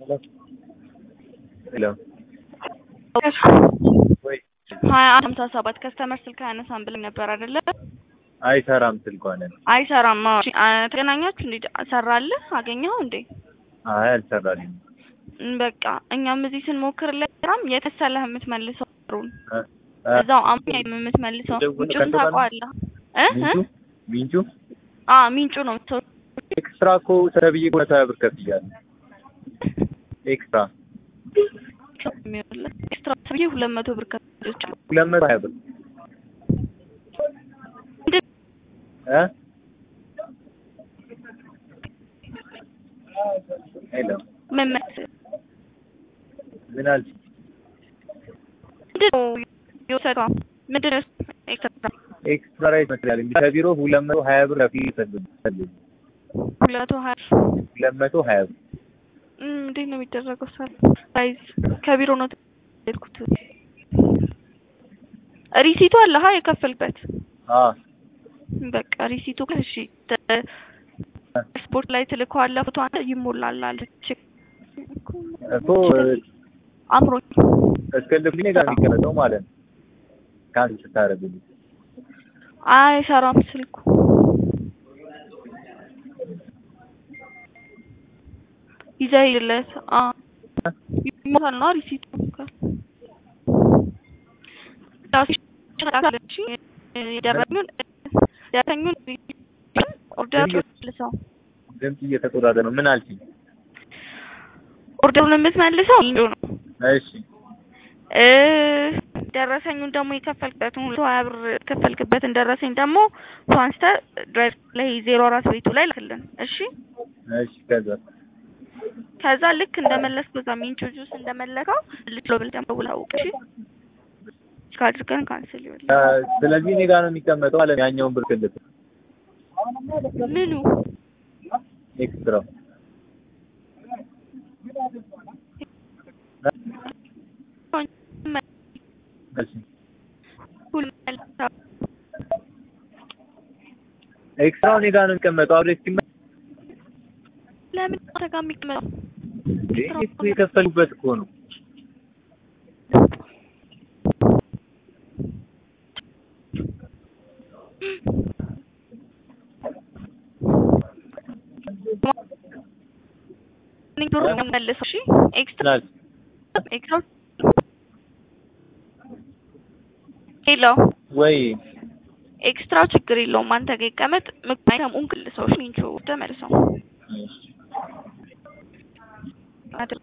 ሄሎ ወይ ሀያ አንድ ሀምሳ ሰባት ከስተመር ስልክ አያነሳም ብለኝ ነበር አይደለ? አይሰራም ስልኳን። አይሰራም። አዎ አ- ተገናኛችሁ እንዴ? ሰራልህ? አገኘኸው እንዴ? አይ አልሰራልኝም። እም፣ በቃ እኛም እዚህ ስንሞክርለት ስራም የተሰለህ የምትመልሰው ብሩን እ እ እዛው አምኛ የምትመልሰው ደውሎ ምንጩን ከሰራ- ታውቀዋለህ እ እ? ሚንጩ ሚንጩ አ ሚንጩ ነው ሰው ኤክስትራ እኮ ተብዬ ሁለት ሀያ ብር ከፍያለሁ። ኤክስትራ የሚሆንለት ኤክስትራ ብዬ ሁለት መቶ ብር ከፍሎች ሁለት መቶ ሀያ ብር እ ሄሎ መመስ ምን አልሽ? ምንድን ነው የወሰደው? ምንድን ነው ኤክስትራ ኤክስትራ ላይ ይመስላል እንግዲህ ከቢሮ ሁለት መቶ ሀያ ብር ከፍዬ ሰልኝ ሁለት መቶ ሀያ ሁለት መቶ ሀያ ብር እም፣ እንዴት ነው የሚደረገው? ሳል ሳይዝ ከቢሮ ነው የሄድኩት። ሪሲቱ አለ ሀ የከፈልበት አ በቃ ሪሲቱ ግን እሺ ተ- ስፖርት ላይ ትልከዋለህ ፎቶ አንተ ይሞላል አለች እኮ አምሮኝ እስክልብኝ ጋር የሚቀመጠው ማለት ነው። ካንስ ስታደርግልኝ አይሰራም ስልኩ ይዘህ ሂድለት አ ይሞታል ነው ሪሲቱ የደረኙን ደረኙን ኦርደር መልሰው ድምፅ እየተቆራረጠ ነው። ምን አልሽኝ? ኦርደሩን የምትመልሰው ኢንጆ ነው እሺ እ ደረሰኙን ደግሞ የከፈልክበትን ሁለት ሀያ ብር የከፈልክበትን ደረሰኝ ደግሞ አንስተህ ድራይቭ ላይ ዜሮ አራት ቤቱ ላይ ላክልን። እሺ እሺ ከዛ ከዛ ልክ እንደመለስክ በዛ ሚንቹ ጁስ እንደመለከው ልትሎ ብል ደግሞ ውላውቅ እሺ ካድርገን ካንስል ይሆናል። አ፣ ስለዚህ እኔ ጋር ነው የሚቀመጠው ማለት ነው። ያኛውን ብር ክልል ምኑ ኤክስትራ እሺ ኤክስትራው እኔ ጋር ነው የሚቀመጠው። አብሬ እስኪ ለምን አንተ ጋር የሚቀመጠው? እኮ የከፈሉበት እኮ ነው። እኔ ብሩ መልሰው። እሺ ኤክስትራ ምናል ኤክስትራ ሄሎ ወይ ኤክስትራው ችግር የለውም አንተ ጋር ይቀመጥ። ምክንያቱም እንክልሰው ሚንቹ ተመልሰው እሺ